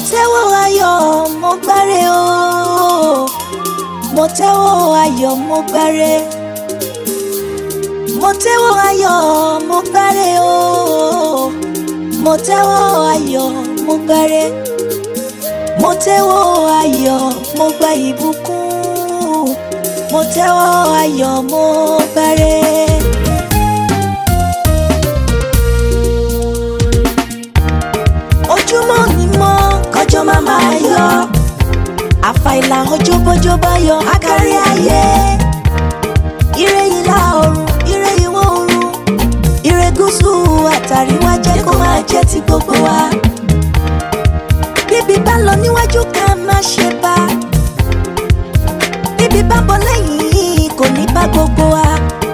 tẹ́wọ́ ayọ̀ mo gbáre o mo tẹ́wọ́ ayọ̀ mo gbáre mo tẹ́wọ́ ayọ̀ mo gbáre o mo tẹ́wọ́ ayọ̀ mo gbáre mo tẹ́wọ́ ayọ̀ mo gba ìbùkún mo tẹ́wọ́ ayọ̀ mo gbáre. ojúmọ́ ni mọ́ kọjọ́ máa máa yọ àfàìlà ọjọ́ bọ́jọ́ bá yọ akárí ayé ire ìlà oòrùn ire ìwọ̀ oòrùn ire gúúsù àtàríwá jẹ́ kó máa jẹ́ ti gbogbo wa bíbí bá lọ níwájú ká má ṣe bá bíbí bá bọ̀ lẹ́yìn kò ní bá gbogbo wa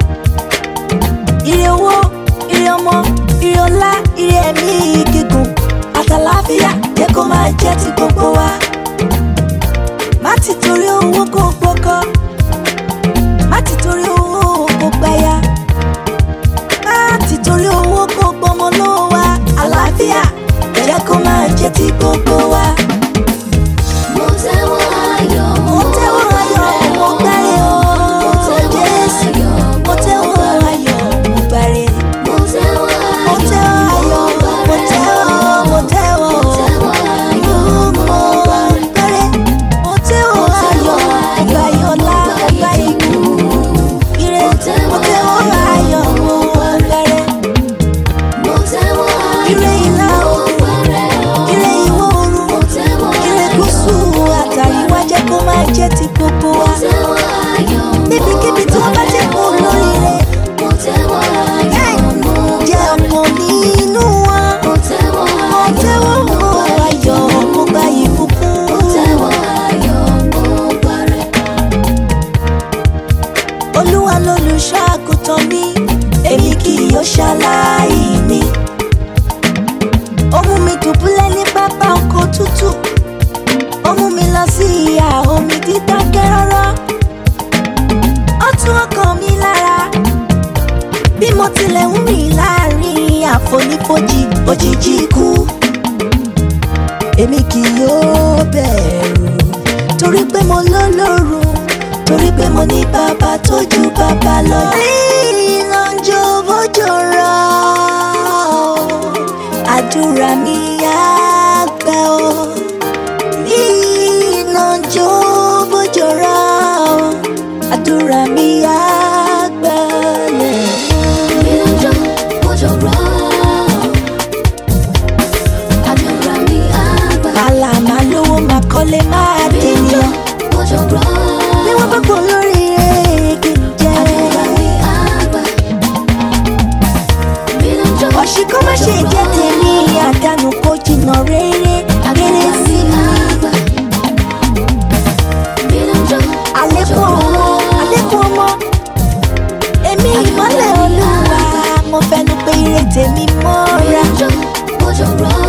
ire owó ire ọmọ ire ọlá ire ẹ̀mí gígùn àtàláfíà jẹ́ kó máa jẹ́ ti gbogbo wa. má ti torí owó kó gbọ́kọ́ má ti torí owó kó gbáyà má ti torí owó kó gbọ́mọ lọ́wọ́ wa àlàáfíà jẹ́ kó máa jẹ́ ti gbogbo wa. Mo tẹ́wọ́ ayọ̀ mo tẹ́wọ́ ayọ̀ mo gbáre o Jésù mo tẹ́wọ́ ayọ̀ mo gbáre. Mo tẹ́wọ́ mo tẹ́wọ́ ayọ̀ mo tẹ́wọ́ mo tẹ́wọ́. tẹ́wọ́ ayọ̀ mo gbáre. mo tẹ́wọ́ ayọ̀ ọgbà yọlá ọgbà ikú ire mo tẹ́wọ́ ayọ̀ mo gbàrẹ́ Mo tẹ́wọ́ ire ayọ̀ ìlà mo oòrùn gbáre o. ire ìwọ̀ Mo oòrùn tẹ́wọ́ ire ayọ̀ gúúsù àtàríwá jẹ́ kó máa jẹ́ ti gbogbo Mo wa tẹ́wọ́ ayọ̀ mo níbikíbi tí wọ́n bá ti kú lóríire Mo tẹ́wọ́ ayọ̀ mo jẹ́ ọ̀pọ̀ nínú wọn Mo tẹ́wọ́ mo tẹ́wọ́ ayọ̀ mo gbà ìbùkún. Mo tẹ́wọ́ ayọ̀ mo gbáre. olúwa lolùṣọ́ àgùntàn mi èmi kì yóò ṣaláì ní. ó mú mi dùbúlẹ̀ ní pápá oko tútù ó mú mi lọ sí ìhà omi dídákẹ́ rọ́rọ́ ó tún ọkàn mi lára bí mo tilẹ̀ ń rìn láàrin àfonífojì òjijì ikú èmi kì yóò bẹ̀rù torí pé mo lọ́lọ́run torí pé mo ní bàbá tó ju bàbá lọ. iná ń jó bójò rọ̀ àdúrà mi á gbà ó. iná ń jó bójò rọ̀ àdúrà mi á gbà lẹ̀. Ìrìnàjò òjò rọ̀. Àdúrà mi á gbà. àlà máa lówó máa kọ́lé máa dènìyàn. Òjò rọ̀. bí wọ́n bá pọ̀ lórí rẹ̀ kì í jẹ́. Àdúrà mi á gbà. Ìrìnàjò ọ̀ṣìnkọ́ má ṣe jẹ́ tèmi àdánù kó jìnnà rere rere sí mi. àlékún ọmọ àlékún ọmọ èmi ìmọ́lẹ̀ olúwa mo fẹnu pé ire tèmi mọ́ra. Òjò rọ̀.